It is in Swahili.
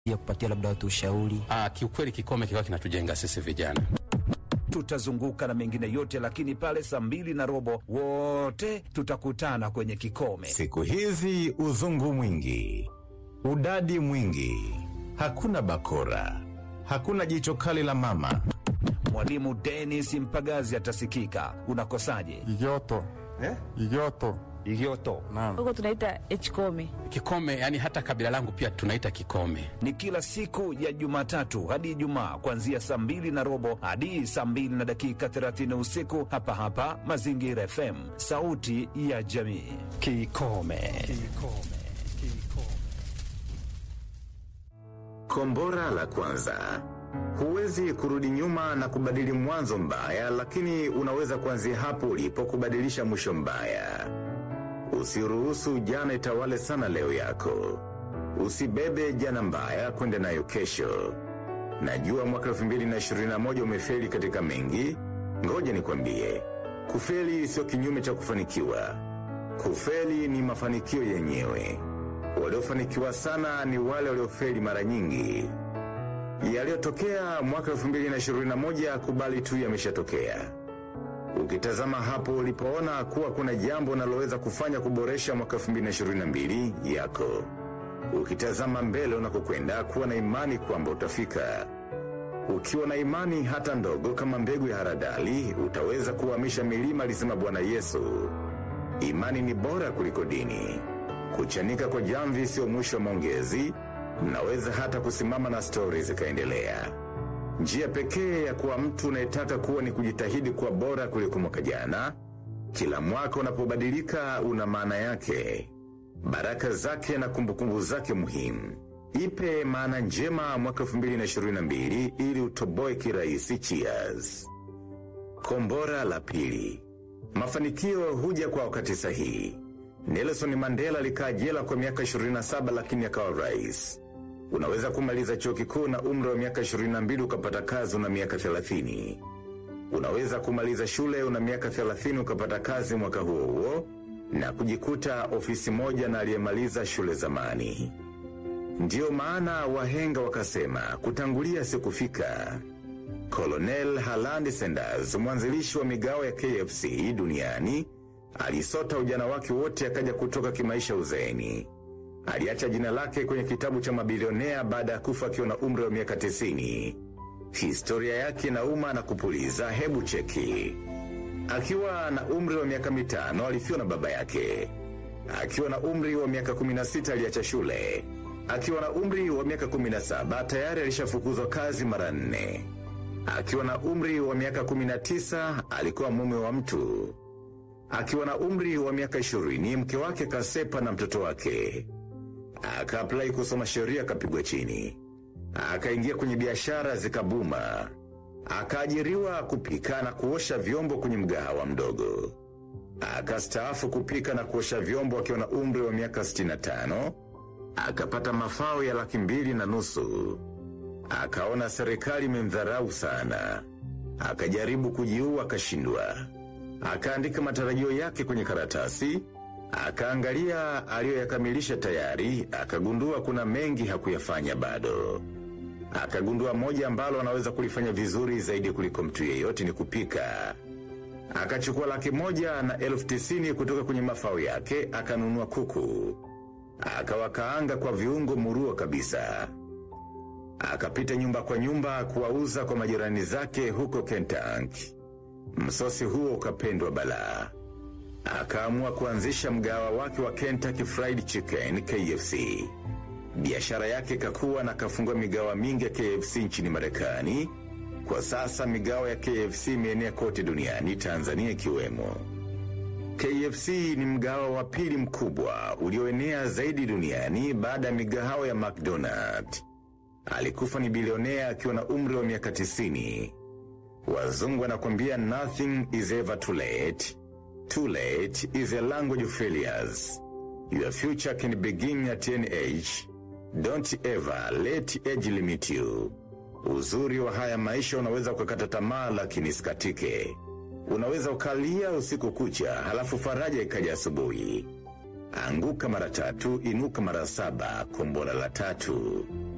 ya kupatia labda watu ushauri? Ah, kiukweli kikome kikawa kinatujenga sisi vijana. Tutazunguka na mengine yote, lakini pale saa mbili na robo wote tutakutana kwenye kikome. Siku hizi uzungu mwingi, udadi mwingi, hakuna bakora, hakuna jicho kali la mama. Mwalimu Dennis Mpagazi atasikika. Unakosaje? Igoto. Eh? Igoto. Igioto Naam. huko tunaita hkome. Kikome yani hata kabila langu pia tunaita kikome. ni kila siku ya Jumatatu hadi Ijumaa kuanzia saa mbili na robo hadi saa mbili na dakika 30 usiku hapa hapa Mazingira FM, sauti ya jamii. Kikome. Kombora la kwanza. Huwezi kurudi nyuma na kubadili mwanzo mbaya, lakini unaweza kuanzia hapo ulipo kubadilisha mwisho mbaya. Usiruhusu jana itawale sana leo yako. Usibebe jana mbaya kwenda nayo kesho. Najua mwaka 2021 umefeli katika mengi. Ngoja nikwambie, kufeli sio kinyume cha kufanikiwa. Kufeli ni mafanikio yenyewe. Waliofanikiwa sana ni wale waliofeli mara nyingi. Yaliyotokea mwaka 2021 kubali tu yameshatokea. Ukitazama hapo ulipoona kuwa kuna jambo unaloweza kufanya kuboresha mwaka 2022 yako. Ukitazama mbele unakokwenda kuwa na imani kwamba utafika. Ukiwa na imani hata ndogo kama mbegu ya haradali, utaweza kuhamisha milima, alisema Bwana Yesu. Imani ni bora kuliko dini. Kuchanika kwa jamvi sio mwisho wa maongezi, mnaweza hata kusimama na stori zikaendelea. Njia pekee ya kuwa mtu unayetaka kuwa ni kujitahidi kuwa bora kuliko mwaka jana. Kila mwaka unapobadilika una maana yake, baraka zake na kumbukumbu zake muhimu. Ipe maana njema mwaka 2022 ili utoboe kirahisi. Cheers. Kombora la pili. Mafanikio huja kwa wakati sahihi. Nelson Mandela alikaa jela kwa miaka 27 lakini akawa rais. Unaweza kumaliza chuo kikuu na umri wa miaka 22 ukapata kazi una miaka 30. Unaweza kumaliza shule una miaka 30 ukapata kazi mwaka huo huo na kujikuta ofisi moja na aliyemaliza shule zamani. Ndiyo maana wahenga wakasema kutangulia si kufika. Colonel Harland Sanders, mwanzilishi wa migao ya KFC duniani, alisota ujana wake wote akaja kutoka kimaisha uzeeni. Aliacha jina lake kwenye kitabu cha mabilionea baada ya kufa akiwa na umri wa miaka 90. Historia yake inauma na kupuliza, hebu cheki. Akiwa na umri wa miaka mitano alifiwa na baba yake. Akiwa na umri wa miaka 16 aliacha shule. Akiwa na umri wa miaka 17 tayari alishafukuzwa kazi mara nne. Akiwa na umri wa miaka 19 alikuwa mume wa mtu. Akiwa na umri wa miaka 20 mke wake kasepa na mtoto wake. Akaapply kusoma sheria akapigwa chini. Akaingia kwenye biashara zikabuma. Akaajiriwa kupika na kuosha vyombo kwenye mgahawa mdogo. Akastaafu kupika na kuosha vyombo akiwa na umri wa miaka 65. Akapata mafao ya laki mbili na nusu. Akaona serikali imemdharau sana. Akajaribu kujiua akashindwa. Akaandika matarajio yake kwenye karatasi. Akaangalia aliyoyakamilisha tayari, akagundua kuna mengi hakuyafanya bado. Akagundua moja ambalo anaweza kulifanya vizuri zaidi kuliko mtu yeyote ni kupika. Akachukua laki moja na elfu tisini kutoka kwenye mafao yake, akanunua kuku. Akawakaanga kwa viungo murua kabisa. Akapita nyumba kwa nyumba kuwauza kwa majirani zake huko Kentucky. Msosi huo ukapendwa balaa. Akaamua kuanzisha mgawa wake wa Kentucky Fried Chicken KFC. Biashara yake kakuwa na kafungua migawa mingi ya KFC nchini Marekani. Kwa sasa migawa ya KFC imeenea kote duniani, Tanzania ikiwemo. KFC ni mgawa wa pili mkubwa ulioenea zaidi duniani baada ya migahawa ya McDonald. Alikufa ni bilionea akiwa na umri wa miaka 90. Wazungu wanakwambia nothing is ever too late. Too late is a language of failures. Your future can begin at any age. Don't ever let age limit you. Uzuri wa haya maisha unaweza kukata tamaa lakini sikatike. Unaweza ukalia usiku kucha halafu faraja ikaja asubuhi. Anguka mara tatu, inuka mara saba, kombora la tatu.